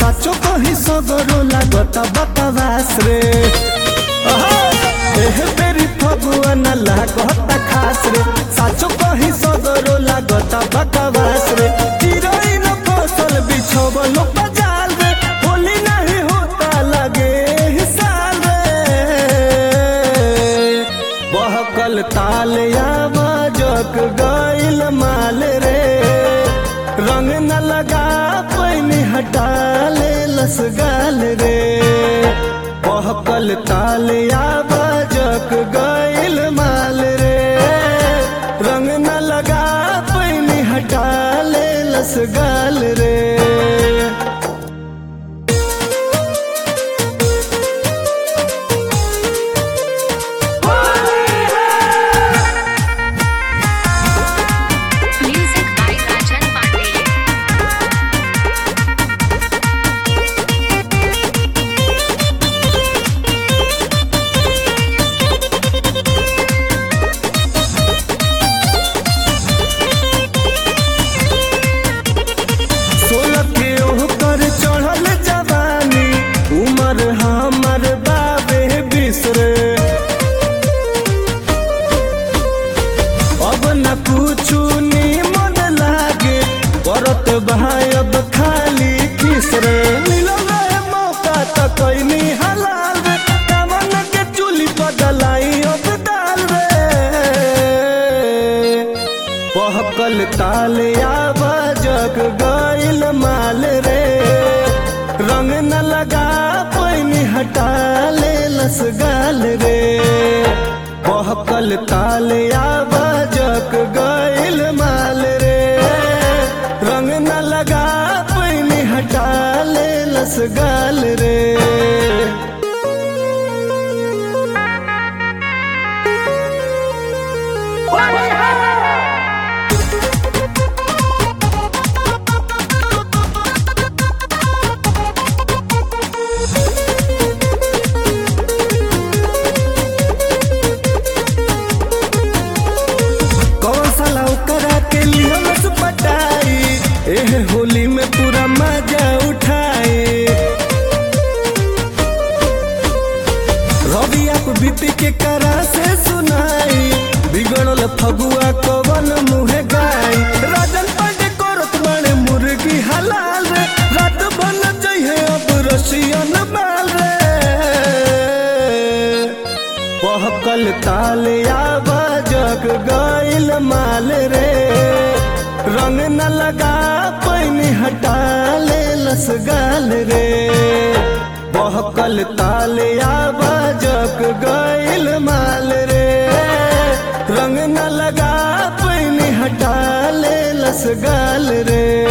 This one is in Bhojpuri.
साचो कही सगरो लागता बकवास रे एह बेरी फगुआ न लागता खास रे साचो कही सगरो लागता बकवास रे चिरई न फसल बिछोबल पजाल रे होली नहीं होता लगे ही साल रे बहकल ताल आवाजक गइल माल रे रंग न लगा पैनी हटा ले लसगाल रे बहकल ताल आवाजक गइल माल रे रंग न लगा पैनी हटा ले लसगाल रे Music by Rajan Pandey. सोलह के ओकर चढ़ल जवानी उमर हमर बाबे बिसरे अब न कुछु मन लागे करत भाई अब खाली किसरे मिलल रहे मौका त कैनी हलाल रे कामन के चूली बदलाई अब दाल रे बहकल ताल आवाजक गइल माल रे रंग न लगा पैनी हटा ले लसगाल रे बहकल ताल आवाजक गइल माल रे रंग न लगा पैनी हटा ले लसगाल रे कौन साला ओकरा के लिए बस पटाई एह होली में पूरा मजा उठाए रवि आप बीती के करा से सुनाई बिगड़ल फगुआ कवन मुहे गाई राजन पांडे करत बड़े मुर्गी हलाल रे रात बन जइहे अब रसियन बाल रे बहकल ताल आवाजक गइल माल रे रंग न लगा पैनी हटा ले लसगाल रे बहकल ताल आवाजक गइल माल रे रंग न लगा पैनी हटा ले लसगाल रे